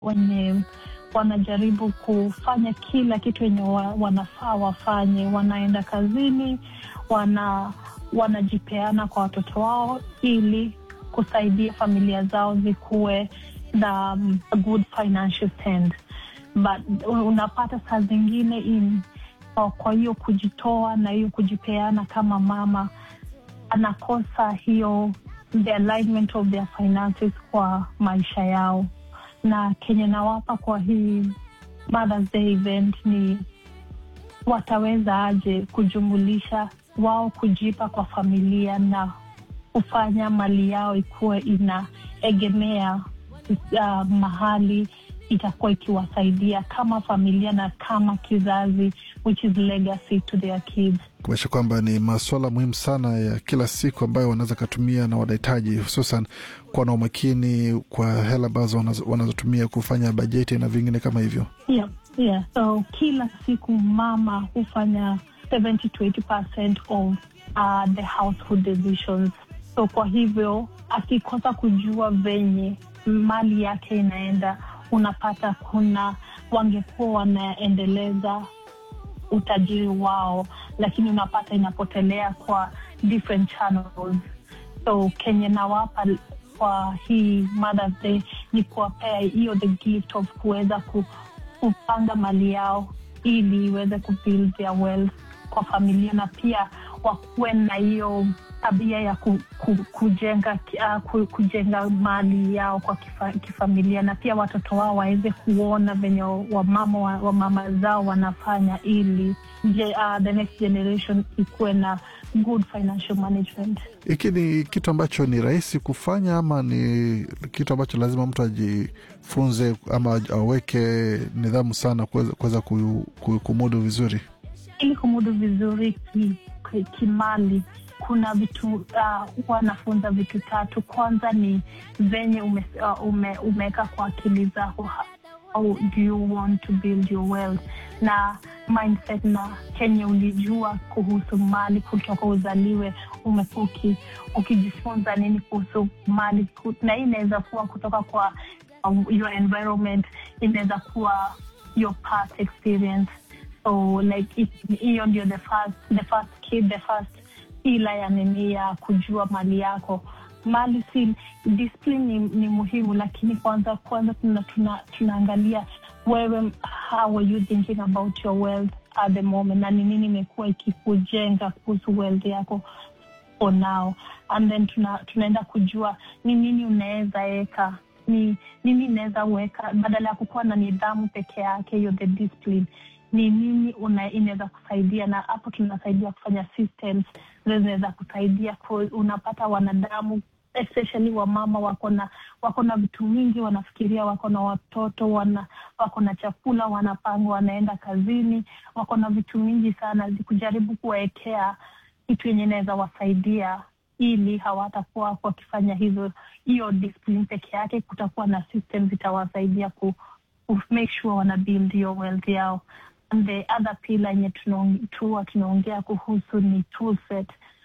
wenye wanajaribu kufanya kila kitu wenye wa, wanafaa wafanye. Wanaenda kazini, wana wanajipeana kwa watoto wao ili kusaidia familia zao zikuwe na um, a good financial stand but unapata saa zingine in, kwa hiyo kujitoa na hiyo kujipeana kama mama anakosa hiyo the alignment of their finances kwa maisha yao na kenye nawapa kwa hii Mother's Day event ni wataweza aje kujumulisha wao kujipa kwa familia na kufanya mali yao ikuwe inaegemea uh, mahali itakuwa ikiwasaidia kama familia na kama kizazi which is legacy to their kids kumaanisha kwamba ni maswala muhimu sana ya kila siku ambayo wanaweza katumia na wanahitaji hususan kuwa na umakini kwa hela ambazo wanazotumia kufanya bajeti na vingine kama hivyo yeah, yeah. so kila siku mama hufanya 70 to 80 of uh, the household decisions so kwa hivyo akikosa kujua venye mali yake inaenda unapata kuna wangekuwa wanaendeleza utajiri wao lakini unapata inapotelea kwa different channels so kenye nawapa kwa hii Mother's Day ni kuwapea hiyo the gift of kuweza ku, kupanga mali yao ili iweze kubuild their wealth kwa familia na pia wakuwe na hiyo tabia ya ku, ku, kujenga uh, ku, kujenga mali yao kwa kifa, kifamilia na pia watoto wao waweze kuona venye wamama wa, wa mama zao wanafanya ili je, uh, the next generation ikuwe na good financial management. Hiki ni kitu ambacho ni rahisi kufanya ama ni kitu ambacho lazima mtu ajifunze ama aweke nidhamu sana kuweza kumudu vizuri? Ili kumudu vizuri kimali ki, ki kuna vitu uh, wanafunza vitu tatu. Kwanza ni venye ume, uh, ume, umeweka kwa akili zako how do you want to build your wealth na mindset na kenye ulijua kuhusu mali kutoka uzaliwe, umekuwa ukijifunza nini kuhusu mali, na hii inaweza kuwa kutoka kwa um, your environment, inaweza kuwa your past experience so like hiyo ndio the first, the first kid, the first ila ya nini ya kujua mali yako mali si discipline ni, ni muhimu lakini kwanza kwanza tuna, tuna, tunaangalia wewe how are you thinking about your wealth at the moment na ni nini imekuwa ikikujenga kuhusu wealth yako for now and then tuna, tunaenda kujua ni nini unaweza weka ni nini inaweza weka badala ya kukuwa na nidhamu peke yake hiyo the discipline ni nini inaweza kusaidia na hapo tunasaidia kufanya systems zinaweza kusaidia unapata wanadamu especially wamama wako na wako na vitu mingi wanafikiria wako na watoto wana wako na chakula wanapanga wanaenda kazini wako na vitu mingi sana kujaribu kuwawekea kitu yenye inaweza wasaidia ili hawatakuwa wakifanya hizo hiyo discipline peke yake kutakuwa na system zitawasaidia ku, ku make sure wana build hiyo wealth yao and the other pillar yenye tuwa tunaongea kuhusu ni tool set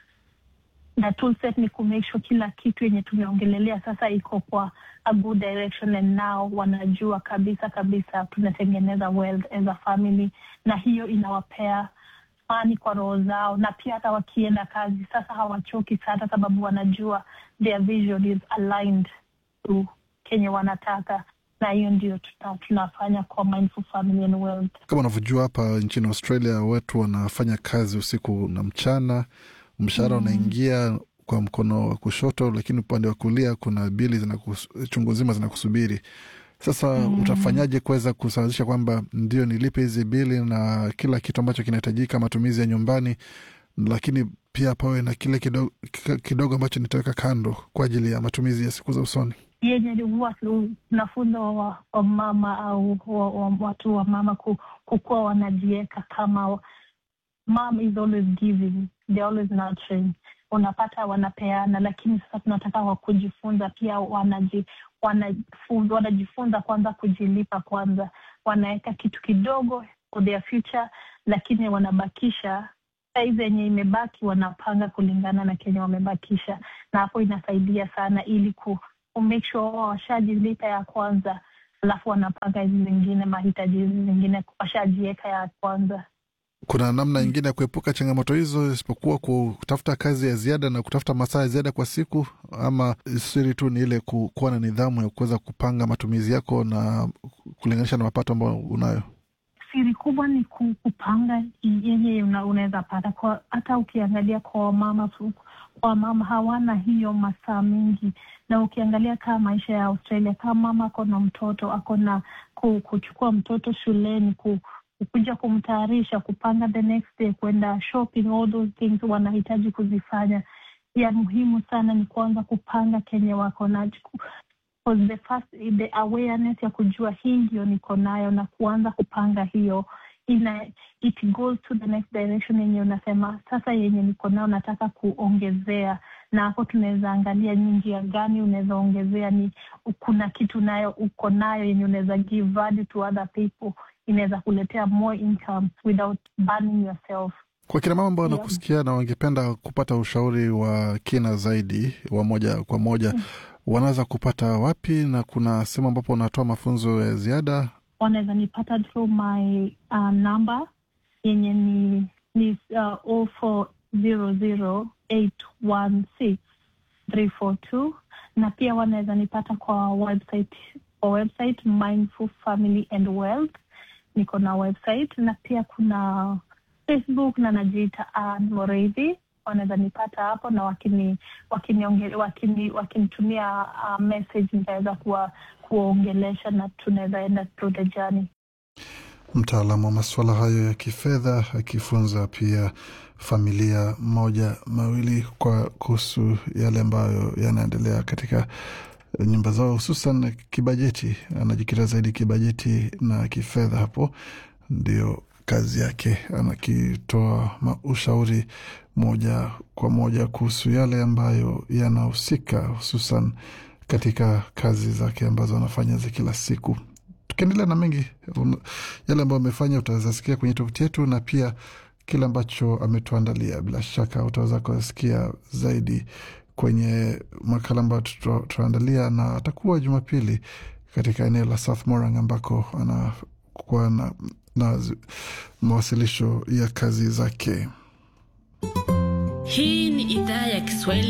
na tool set ni kumake sure kila kitu yenye tumeongelelea sasa iko kwa a good direction and now wanajua kabisa kabisa tunatengeneza wealth as a family na hiyo inawapea amani kwa roho zao na pia hata wakienda kazi sasa hawachoki sana sababu wanajua their vision is aligned to kenye wanataka na hiyo ndio tuna, tunafanya kwa Mindful Family and Wealth. Kama unavyojua hapa nchini Australia watu wanafanya kazi usiku na mchana, mshahara mm. unaingia kwa mkono wa kushoto, lakini upande wa kulia kuna bili zinakus, chungu zima zinakusubiri. Sasa mm. utafanyaje kuweza kusawazisha kwamba ndio nilipe hizi bili na kila kitu ambacho kinahitajika, matumizi ya nyumbani, lakini pia pawe na kile kidogo, kidogo ambacho nitaweka kando kwa ajili ya matumizi ya siku za usoni yenye huwa tunafunza wa, wa mama au wa, wa, watu wa mama ku, kukuwa wanajieka kama mom is always giving, they always nurturing. Unapata wanapeana, lakini sasa tunataka wa kujifunza pia wanaji, wanafunza, wanajifunza kwanza kujilipa kwanza, wanaweka kitu kidogo for their future, lakini wanabakisha saizi yenye imebaki wanapanga kulingana na kenye wamebakisha, na hapo inasaidia sana ili ku make sure wao washajilipa ya kwanza alafu wanapanga hizi zingine mahitaji hizi zingine washajieka ya kwanza. Kuna namna ingine ya kuepuka changamoto hizo isipokuwa kutafuta kazi ya ziada na kutafuta masaa ya ziada kwa siku, ama siri tu ni ile ku- kuwa na nidhamu ya kuweza kupanga matumizi yako na kulinganisha na mapato ambayo unayo? Siri kubwa ni ku- kupanga yenye una- unaweza pata kwa, hata ukiangalia kwa wamama tu- kwa wamama hawana hiyo masaa mingi, na ukiangalia kaa maisha ya Australia, kama mama ako na mtoto ako na ku, kuchukua mtoto shuleni ku, kuja kumtayarisha, kupanga the next day, kwenda shopping, all those things wanahitaji kuzifanya. Ya muhimu sana ni kuanza kupanga kenye wako na Because the first the awareness ya kujua hii ndio niko nayo na kuanza kupanga hiyo ina it goes to the next direction yenye unasema sasa yenye niko nayo nataka kuongezea na hapo tunaweza angalia ni njia gani unaweza ongezea ni kuna kitu nayo uko nayo yenye unaweza give value to other people inaweza kuletea more income without burning yourself Kwa kina mama ambao Yeah. wanakusikia na wangependa kupata ushauri wa kina zaidi wa moja kwa moja, wanaweza kupata wapi, na kuna sehemu ambapo unatoa mafunzo ya ziada? wanaweza nipata through my uh, number yenye ni ni uh, 0400816342 na pia wanaweza nipata kwa website kwa website Mindful Family and Wealth niko na website na pia kuna Facebook na najiita Ann Moreithi wanaweza nipata hapo na wakini wakinitumia wakini, wakinitumia uh, message nitaweza kuwa kuwaongelesha na tunaweza enda through the journey. Mtaalamu wa masuala hayo ya kifedha akifunza pia familia moja mawili kwa kuhusu yale ambayo yanaendelea katika nyumba zao, hususan kibajeti. Anajikita zaidi kibajeti na kifedha, hapo ndio kazi yake, anakitoa ma- ushauri moja kwa moja kuhusu yale ambayo yanahusika hususan katika kazi zake ambazo anafanya za kila siku. Tukiendelea na mengi um, yale ambayo amefanya utaweza sikia kwenye tovuti yetu, na pia kile ambacho ametuandalia, bila shaka utaweza kusikia zaidi kwenye makala ambayo tuta- tutaandalia, na atakuwa Jumapili katika eneo la South Morang ambako anakuwa na, na zi- mawasilisho ya kazi zake. Hii ni idhaa ya Kiswahili